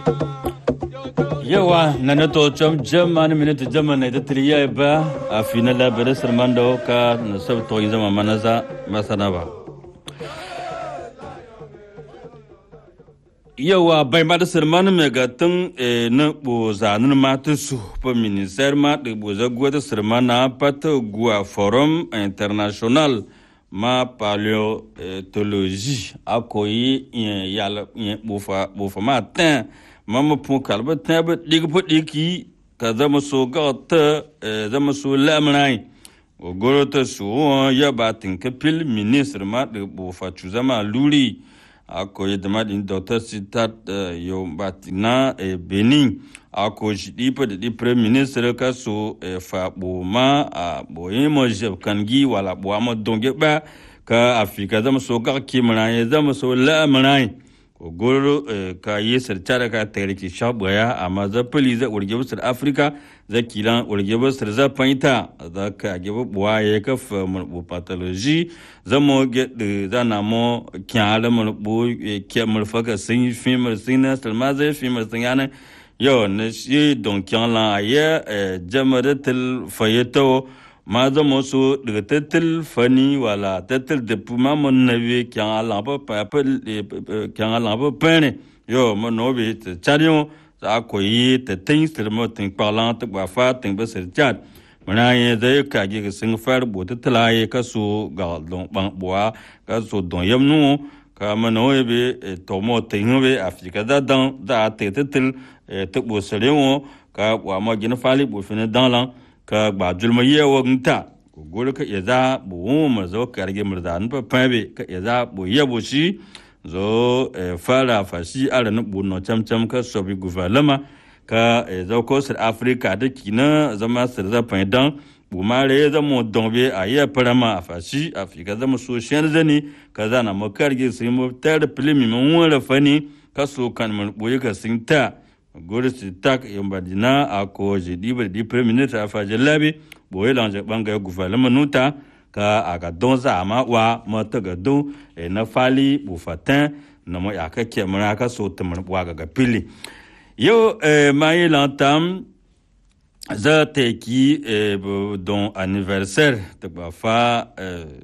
yawa na na to chom jam man minute jam na da triya ba a final la bere sermando ka na sab to yin zama manaza masana ba yawa bai ma da serman me ga tun na bo zanin ma ta su pa ministère ma de bo za gwa da serman na pat gwa forum international ma paléontologie akoyi yal bo fa bo fa ma tan mama pun kalba tãb ɗig po ɗiki ka zama so ga ta zama so lamrai o goro ta su ya ba tin ka pil ministre ma de bo fa chu zama luri ako ye dama din docteur sitat yo batina benin ako shi di pa di premier ministre ka so fa bo ma a bo ye mo je kan gi wala bo ma donge ba ka afika zama so ga kimra zama so lamrai goro ka yi sarcara ka tare ki shabaya amma za pali za urge busar afirka za kilan urge busar za fahimta za ka gebe buwa ya ka fa mulbu pathology za mo ge za na mo kyala mulbu ke mulfa ka sun fi mul sun na salma za fi mul sun yana yo na shi don kyan la ya jama'ar til fayeto ma zama so daga tattal fani wala tattal da ma mun nabe kyan Allah ba pa kyan Allah ba pene yo mo no be ta chariyo za ko yi ta tin sirmo tin parlant ta ba fa tin ba sir chat mana ye da ka ge sun far bo ta talaye ka so ga don ban boa ka so don yam nu ka ma no be to mo tin be afika da dan da ta tattal ta bo sire wo ka wa ma gina fali bo fina dan lan ka gba julma ye wa nta ko gol ka ya za bu mu zo ka rage murda n pa pabe ka ya za bu ye bu shi zo fara fashi ara na bu no cham cham ka so bi gouvernement ka zo ko sir africa da kina zama sir za pa dan bu ma re za mu dombe a ye parama a fashi afrika zama so shen zani ka za na mu karge sai mu tar filimi mun wala fani ka so kan mu boye ka sin ta gori si tak yombadina a ko je dibar di premier ministre a faje labi boye lanje banga gouvernement nuta ka a ka don za ma wa ma ta ga don e na fali bu fatin na mo ya ka ke mara ka so ta mar wa ga pili yo e ma yi lantam za ta ki e don anniversaire ta ba fa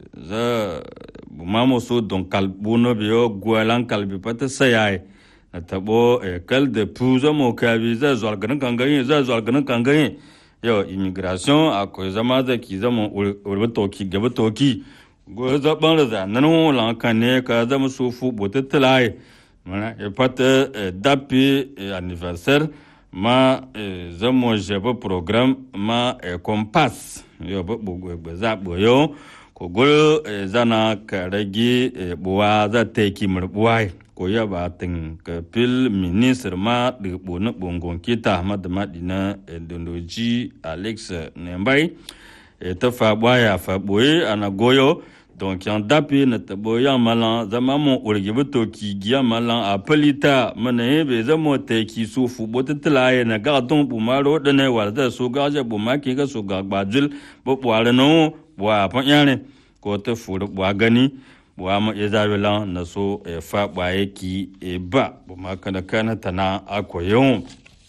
za bu ma mo so don kalbuno biyo gwalan kalbi pata sayai na tabo kal de puzo mo kabi za zuwa ganin kangayin za zuwa ganin kangayin yau immigration akwai zama da ki zama urbi toki gaba toki go za ban da za nan wala kan ne ka zama so fu bota tilai mana e pata dapi anniversaire ma zamo jaba program ma compass yau ba bugu za boyo ko gol zana ka rage buwa za ta yi murbuwa ko ya ba tin ka pil ministre ma de bona bongon kita ma de ma dina dondoji alex nembai e ta fa baya fa boye ana goyo donc yan dapi na ta boya malan zama mo urge buto ki giya malan a palita mana ye be zamo te ki su fu bota tlaye na ga don bu ma ro de ne war da so ga ja bu ma ki ga so ga gbajul bo bware no wa pa yane ko ta fu wa gani wa ma ya zabi lan na so fa ɓaye ki e ba bu ma kana kana tana ako yau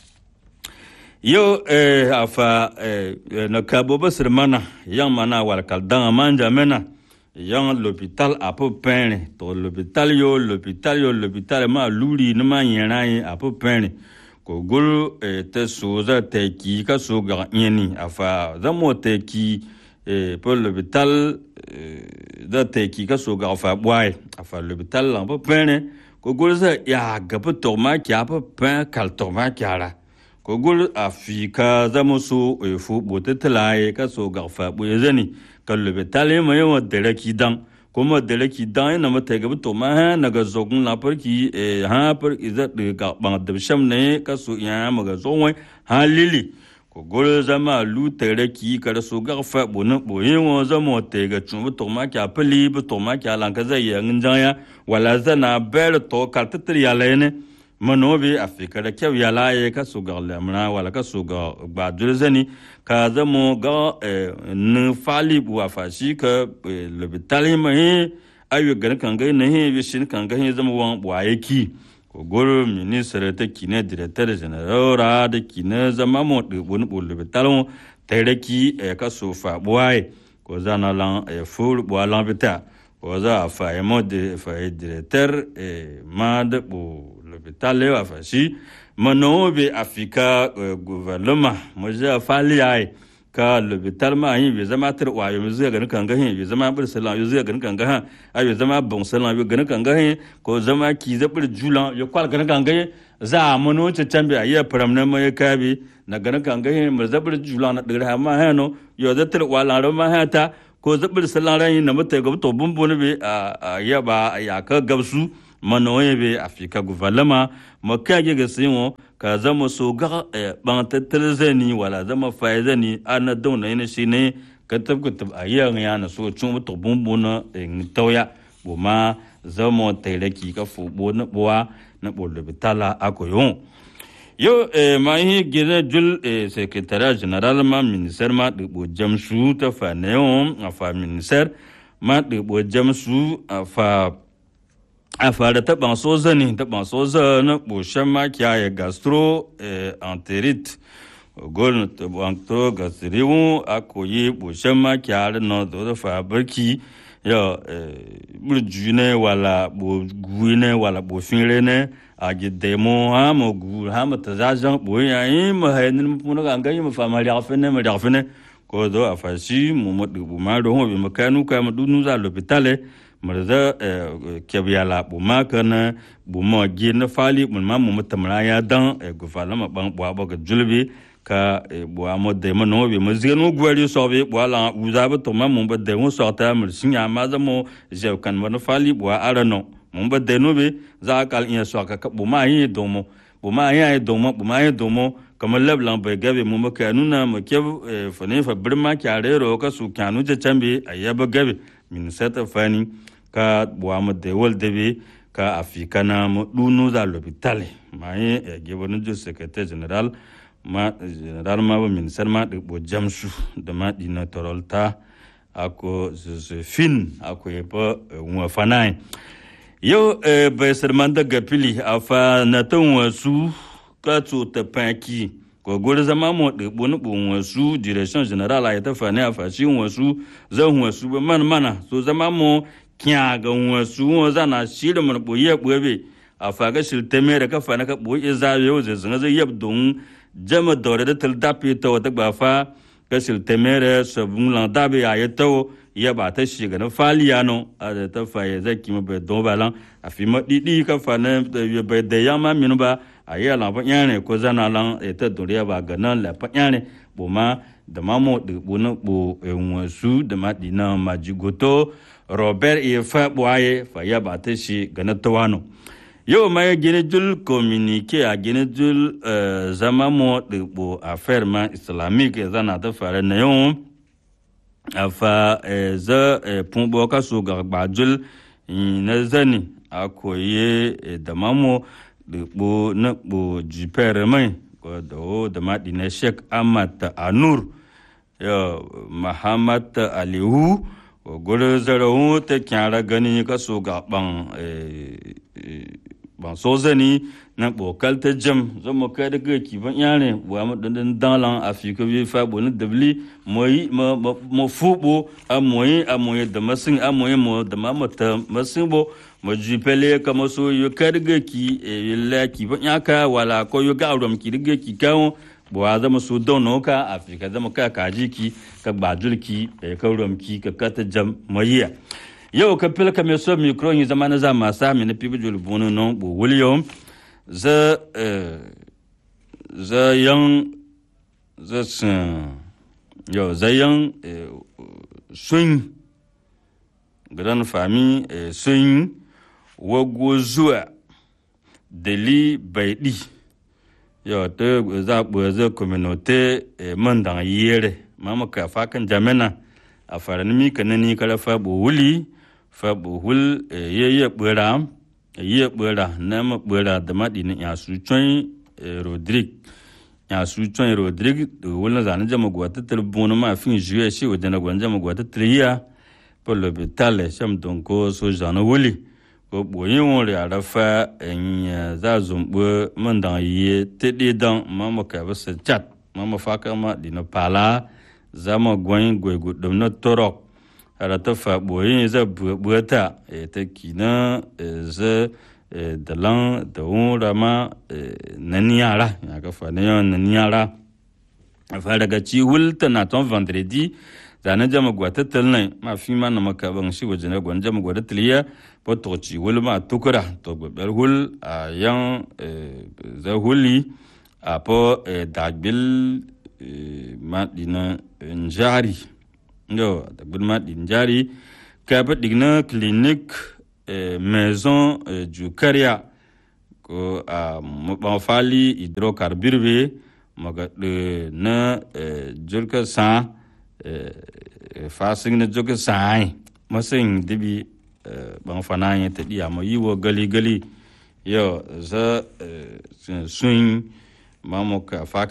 yau a fa na kabo ba mana yan mana wal kaldan manja mena yan l'hôpital a peu peine to l'hôpital yo l'hôpital yo l'hôpital ma luri ni ma yera yi a peu peine ko gul te so za te ki ka so ga yeni a fa zamo te ki pour l'hôpital da ta ki ka so ga fa bwai a fa l'hôpital la pa pene ko gol za ya ga pa to ma kya pa pen kal to ma kya ra ko gol a fi ka za mo so e fu bo te tlaye ka so ga fa bu zani ka l'hôpital ma yo de la ki dan ko ma de la ki dan na ma te ga to ma ha na ga zo gun la par ki e ha par iza de ga bang de sham ne ka so ya ma ga zo wai ha lili ko gol zama lu tere ki kara so ga fa bo na bo yin wo zama te ga chun bu to ma kya pali bu to ma kya lan ka zai ya ngin ya wala zana ber to kal ta tri ya lene mano bi afika da kyau ya laye ka so ga lamna wala ka so ga ba dul zani ka zama ga ni fali bu wa fa shi ka le bitali ma he ayu ga kan ga ne he bi shin kan ga he zama wan wa yaki goro ministre ta kine directeur general ra da kine zama mo de bon bo le talon tere ki e ka so fa boy ko zana lan e ful bo lan beta ko za fa e mo de fa e directeur e mad bo le beta le fa si mano be afika gouvernement mo ja fa li ai ka lobitar ma yin bai zama tar wa yo zai ganin kan gahin bai zama bir salan yo zai ganin kan gahin a bai zama bon salan yo ganin kan gahin ko zama ki zabir julan yo kwal ganin kan gahin za a mano ce can bai iya faram na mai kabi na ganin kan gahin mu zabir julan na digra ma hano yo da tar wa lan ma hata ko zabir salan ran yin na mata ga to bumbu ne bai a ya ba ya ka gabsu mano ye bai afika gouvernement makage ga sinwo ka zama so ga ban tattalin zani wala zama faye zani ana dauna yana shi ne ka tabbatar a yi ya na so cin mutu bumbuna in tauya bu ma zama tairaki ka fubo na buwa na bolo bitala ako yon yo ma yi gina jul secretariat general ma minister ma dubo jamsu ta fa ne yon a fa minister ma dubo jamsu a fa a fara taɓa soza ne taɓa soza na ɓoshen makiya ya gastro enterite gol taɓa gastriwu a koyi ɓoshen makiya da na da fa barki ya burju ne wala gu ne wala ɓofin ne a gidde mo ha mo gu ha mo ta zajan ɓo ya yi ma hainin mu ga ga yi ma fa ma riafe ne ma riafe ne ko do a fashi mu mo dubu ma do ho bi ma kanu ka ma dunu za l'hôpital murza kyabiya la buma kana buma gi na fali mun ma mu mutamra ya dan gufala ma ban bwa ba ga julbi ka bwa mo de mo no bi mo zenu gwari so bi bwa la uza ba to ma mu ba de mo so ta mur sinya ma za mo je kan mo na fali bwa ara no mu ba de no bi za kal in so ka ka buma yi do mo buma yi do mo buma yi do mo kamar lablan bai gabe mu maka nuna ma ke fane fa birma kyare ro ka su kyanu je chambe ayaba gabe min seta fani ka buwamu da wal dabe ka afika na mu dunu za l'hôpital ma ye gibanu jo secrétaire général ma général ma ba ministère ma de bo jamsu da ma dina torolta ako josephine ako yepa wa fanai yo bai sarman daga fili a fa na tan wasu ka ta paki ko gori zama mo de bonu bon wasu direction general a ta fane a fashi wasu zan wasu ba man mana so zama mo kya ga wasu wa zana shire mun boye boye a faga shil teme da ka fane ka boye za yo ze zanga zai yab don jama dore da tal dapi to ta ba fa ka shil teme da sabun lan dabe ya to ya ba ta shiga na faliya no a da ta faye zai kima bai don balan a fi ma didi ka fane bai da yamma minu ba a yi ala pa nyane ko zana lan e ta doriya ba ga nan la pa nyane bo ma da ma mo de bo na bo e su da ma di na ma jigoto robert e fa bo aye fa ya ba ta shi ga na tawano yau ma ya gine jul communique a gine jul zama mo de bo affaire ma islamique zana ta fare na yau a fa za pun bo ka so ga ba jul na zani a koye da mamo da ɓo na ɓo jipere mai ko da o da maɗi na sheik ahmad anur ya muhammad alihu ko gudu zarahu ta kyara gani ka so ga ban ban so zani na ɓokal ta jam zama kai da gaki ban yare wa mu dandan dalan afika bi fa bo na dabli moyi ma mo fubo a moyi a moyi da masin a moyi mo da mamata masin bo ma jupele kama so yo karga ki e la ki ba nyaka wala ko yo gauram ki riga ki kawo bo a zama so don no ka afika zama ka kaji ki ka bajul ki e ka rom ki ka kata jam mayiya yau ka pil ka me so micro ni zama na zama sa mi na pibu jul bunu no bo william za za yang za sun yo za yang sun grand famille sun wago zuwa dali baidi yo te za bu za communauté man dan yere mama ka fa kan jamena a faran mi kan ni kala fa bu wuli fa bu hul ye ye bura ye bura na ma bura da madi ni ya su chon rodrigue ya su chon rodrigue wala zan jama gwata telefon ma fin juye shi wadana gwan jama gwata triya pour l'hôpital sham donko so jana wuli ko boyin wuri a rafa in za zumbu man dan yi tede dan ma ma ka ba sa chat ma ma fa ka ma dina pala za ma gwen gwe gudum na torok ara ta fa boyin za buata e ta kina za da lan da wura ma nan yara ya ka fa ne nan yara fa daga ci hulta na ton vendredi zane jama gwata talnai ma fi ma na maka ban shi waje na gwan jama gwata taliya po to ci wul ma tukura to gbeber hul a yan za huli a po dagbil ma dina njari yo dagbil ma din jari ka pa digna clinique maison du caria ko a mo fali hydrocarbure be maga na jirka sa fasing na joga sai masing dibi ban fana ya ta diya ma yiwo gali gali yo za sun mamuka fa